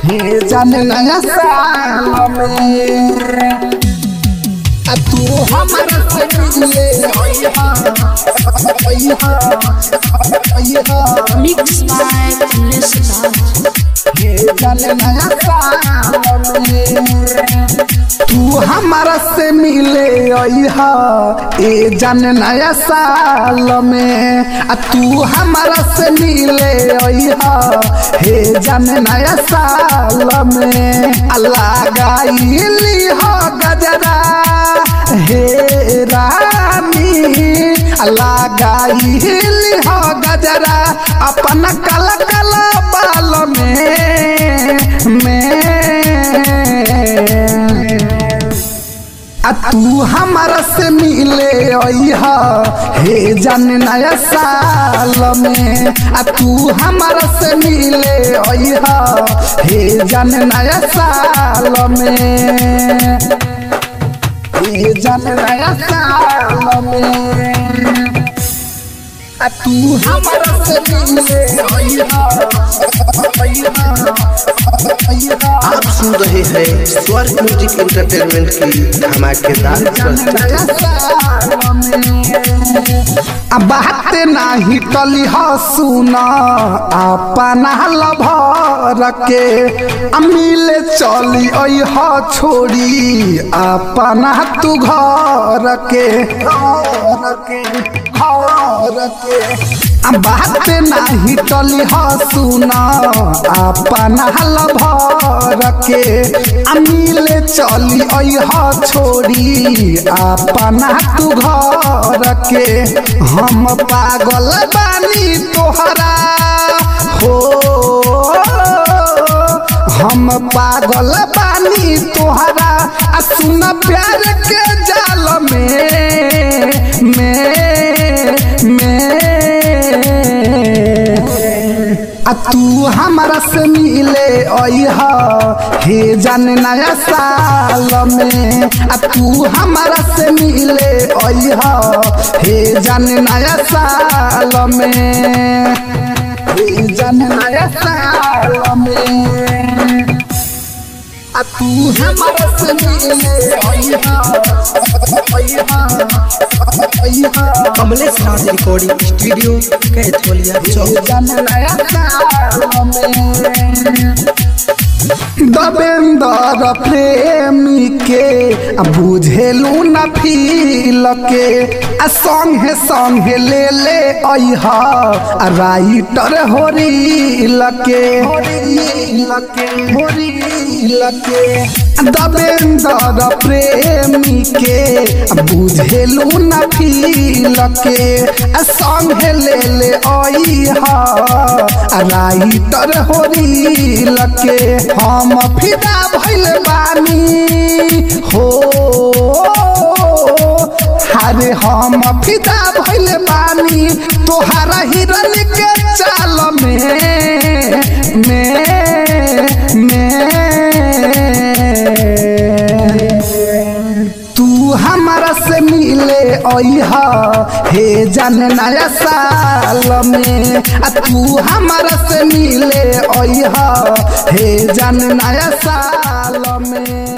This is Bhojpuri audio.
हे जान नया साल में आ तू हमारा से मिले अइहा अइहा अइहा Mixed by Bliss Lodge. हे जान नया साल में तू हमारा से मिले अइहा ए जान नया साल में आ तू हमारा से मिले अइहा हे जान नया साल में अल्लाह गाइली हो गजरा हे रानी अल्लाह गाइली हो गजरा अपन कला कला बाल में में आ तू हमारा से मिले अइहा हे जान नया साल में आ तू हमारा से मिले अइहा हे जान नया साल में हे जान नया साल में आ तू हमारा से मिले अइहा अइहा अइहा आप सुन रहे हैं स्वर्ग म्यूजिक एंटरटेनमेंट की धमाकेदार प्रस्तुति आ बात नाही टली ह सुन अपना लभर के आ मिले चली अइह छोड़ी अपना तू घर के घर के घर के आ बात नाही टली ह सुन अपना लभर के आ मिले चली अइह छोड़ी अपना तू घर के हम पागल बानी तोहरा हो हम पागल बानी तोहरा आ सुन प्यार के जाल में में में आ तू हमारा से मिले अइह हे जान नया साल में आ तू हमारा से मिले अइह हे जान नया साल में हे जान नया साल में आ तू हमारा से मिले अइह अइह अइह कमलेश राज रिकॉर्डिंग स्टूडियो कैथोलिया चौक दबेंदर प्रेमी के आ बुझेलू न फील के आ संगे संगे ले ले अइह आ राइटर होरील के होरील के होरील के दबेंदर प्रेमी के आ बुझेलू न फील के आ संगे ले ले अइह आ राइटर होरील के हम फिदा भइल बानी हो अरे हम फिदा भइल बानी तोहरा हिरन के चाल में में में तू हमारा से मिले अइह हे जान नया साल में आ तू हमारा से मिले अइह हे जान नया साल में